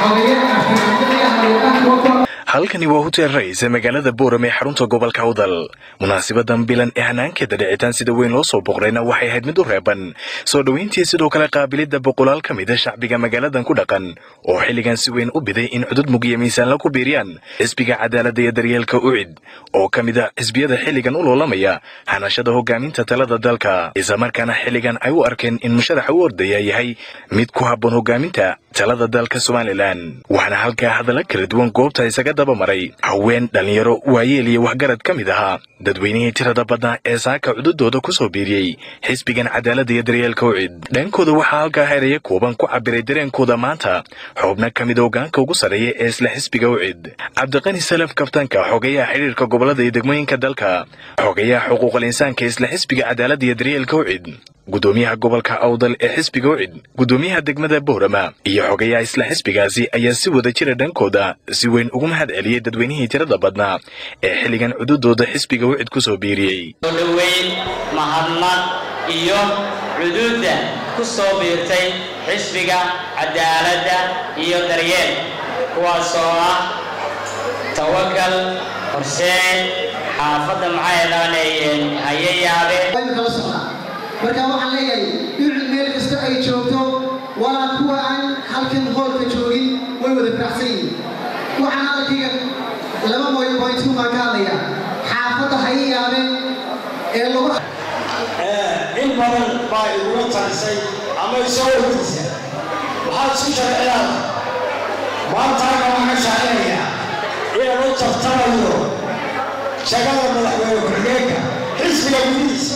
halkani waa hotel rais ee magaalada booram ee xarunta gobolka awdal munaasibadan bilan ee hanaankeeda dhicitaan sida weyn loo soo boqrayna waxay ahayd mid u reeban soo dhoweyntii sidoo kale qaabilidda boqolaal ka mida shacbiga magaaladan ku dhaqan oo xilligan si weyn u biday in cudud mugiya miisaanla ku biiriyaan xisbiga cadaaladda iyo daryeelka ucid oo ka mid ah xisbiyada xilligan u loolamaya hanashada hogaaminta talada dalka islamarkaana xilligan ay u arkeen in musharaxa u ordaya yahay mid ku habboon hogaaminta talada dalka somalilan waxaana halkaa hadalla kala duwan goobta isaga dabamaray haween dhallinyaro waayeel iyo waxgarad ka mid ahaa dadweynihii tirada badnaa ee saaka cududooda ku soo biiriyey xisbigan cadaaladda iyo daryeelka ucid dhankooda waxaa halkaa heraya kooban ku cabiray dareenkooda maanta xubno ka mid hogaanka ugu sarreeya ee isla xisbiga ucid cabdiqani salaf kaftanka xogeyaha xidhiirka gobolada iyo degmooyinka dalka xogeyaha xuquuqal insaanka isla xisbiga cadaaladda iyo daryeelka ucid gudoomiyaha gobolka awdal ee xisbiga ucid gudoomiyaha degmada boorama iyo xogayaha isla xisbigaasi ayaa si wada jira dhankooda si weyn ugu mahad celiyey dadweynihii tirada badnaa ee xilligan cududooda xisbiga ucid ku soo biiriyey dhoweyn mahadnaq iyo cuduudda ku soo biirtay xisbiga cadaaladda iyo daryeel kuwaasoo ah tawakal horseed xaafadda maxaydaaneeyeen haye yaabe marka waxaan leeyahay dhucid meel kasta ay joogto walaa kuwa aan halkan hoolka joogin way wada faraxsan yihiin waxaan halkayga laba mooyo bointu baan ka hadlaya xaafadda haye yaabe ee lagu in badan baa igula tarisay ama isoo weydiisa waxaad isku sharciyaada maantaana waxaan ka shaacinayaa inaan u tartamayo shagada madaxweyne ku-xigeenka xisbiga gudihiisa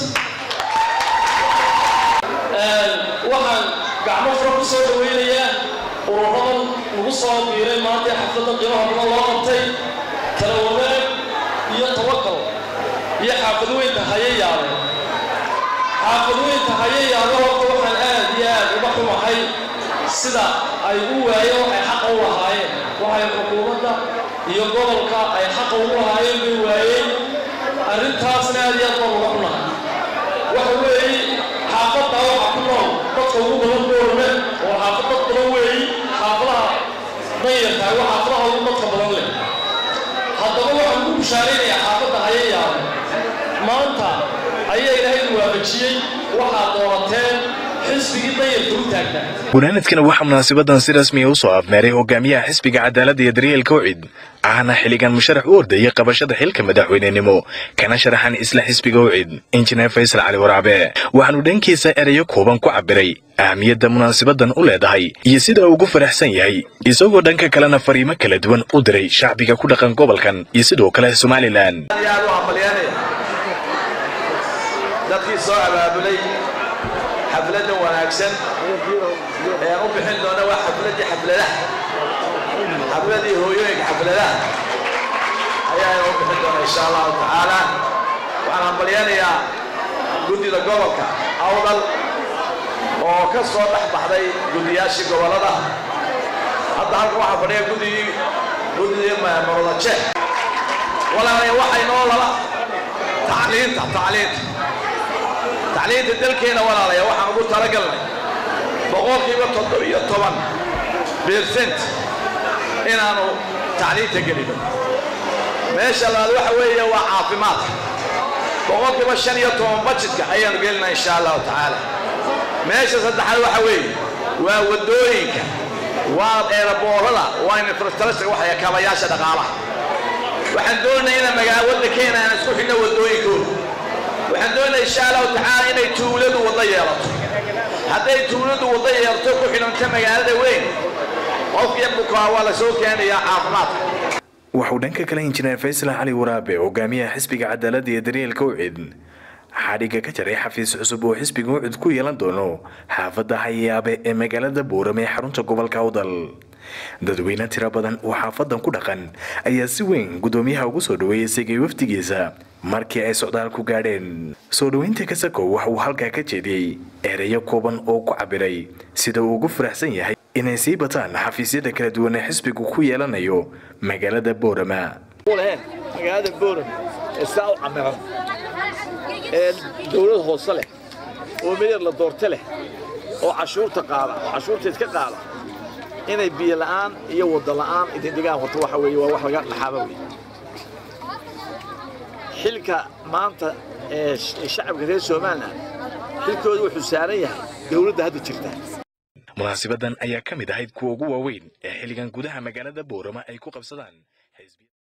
waxaan gacmo fura ku soo dhawaynayaa ururadan lagu soo biiray maanta xafladda qiimaha badan loo qabtay kala wadaag iyo tawakal iyo xaafad weynta haye yaabe xaafad weynta haye yaabe horta waxaan aad iyo aad uga xumahay sida ay u waayeen waxay xaqa u lahaayeen waxay xukuumadda iyo gobolka ay xaqa ugu lahaayeen bay waayeen arrintaasna aad iyo aad baan uga xunahay waxa weeye xaafadda waxa ku nool dadka ugu badan boorme oo xaafad dad badan weeyi xaafadaha danyartahay waa xaafadaha ugu dadka badan leh haddaba waxaan ku bushaaraynayaa xaafadda haye yaabe maanta ayaa ilaahay waafajiyey waxaad doorateen xisbigii danyarka u taagnaa gunaanadkana waxaa munaasabadan si rasmiya u soo afmeeray hogaamiyaha xisbiga cadaaladda iyo daryeelka ucid ahna xilligan musharax u ordayay qabashada xilka madaxweynenimo kana sharaxan isla xisbiga ucid injineer faysal cali waraabe waxaanu dhankiisa erayo kooban ku cabiray ahamiyadda munaasabadan u leedahay iyo sida uu ugu faraxsan yahay isagoo dhanka kalena fariimo kala duwan u diray shacbiga ku dhaqan gobolkan iyo sidoo kale somalilan dadkii soo abaabulay xafladda wanaagsan ee aan u bixin doona waa xafladdii xafladaha xafladdii hooyooyinka xafladaha ayaan u bixin doona insha allahu tacaala waxaan hambalyanayaa guddida gobolka awdal oo ka soo dhex baxday guddiyaashii gobollada hadda halka waxaa fadhiya guddigii guddigii marwadaje walaalaya waxay noo laba tacliinta tacliinta tacliinta dalkeena walaalaya waxaan ugu talagalnay boqolkiiba toddobiyo toban bersent inaanu tacliinta gelino meesha labaad waxa weeye waa caafimaadka boqolkiiba shan iyo toban bajetka ayaanu gelinaa insha allahu tacaala meesha saddexaad waxa weeye waa waddooyinka waa eeraboorada waa infrastructure waxaya kabayaasha dhaqaalaha waxaan doonaya inaan magaala waddankeena aan isku xidhno waddooyinkooda waxaan doonaya insha allahu tacaala inay tuuladu waddo yeelato hadday tuuladu waddo yeelato ku xidhanta magaalada weyn qofkiyo bukaa waa la soo keenayaa caafimaadka wuxuu dhanka kale injineer faysal cali waraabe hogaamiyaha xisbiga cadaaladda iyo daryeelka ucid xadhigga ka jaray xafiis cusub oo xisbiga ucid ku yeelan doono xaafadda hayaabe ee magaalada buurame ee xarunta gobolka awdal dadweyne tiro badan oo xaafadan ku dhaqan ayaa si weyn gudoomiyaha ugu soo dhaweeyey isagay wafdigiisa markii ay socdaal ku gaadheen soo dhoweynta kasako waxa uu halkaa ka jeediyey ereyo kooban oo ku cabiray sida uu ugu faraxsan yahay inay sii bataan xafiisyada kala duwan ee xisbigu ku yeelanayo magaalada boorama magaalada booram ee saa u camiran ee dowlad hoose leh oo midar la doorte leh oo cashuurta qaada oo cashuurta iska qaada inay biyo la'aan iyo waddo la'aan idin dhigaan horta waxa weeye waa wax laga dhaxaaba wey xilka maanta ee shacabka reer somalilan xilkooda wuxuu saaran yahay dowladda hadda jirta munaasibadan ayaa ka mid ahayd kuwa ugu waaweyn ee xilligan gudaha magaalada boorama ay ku qabsadaan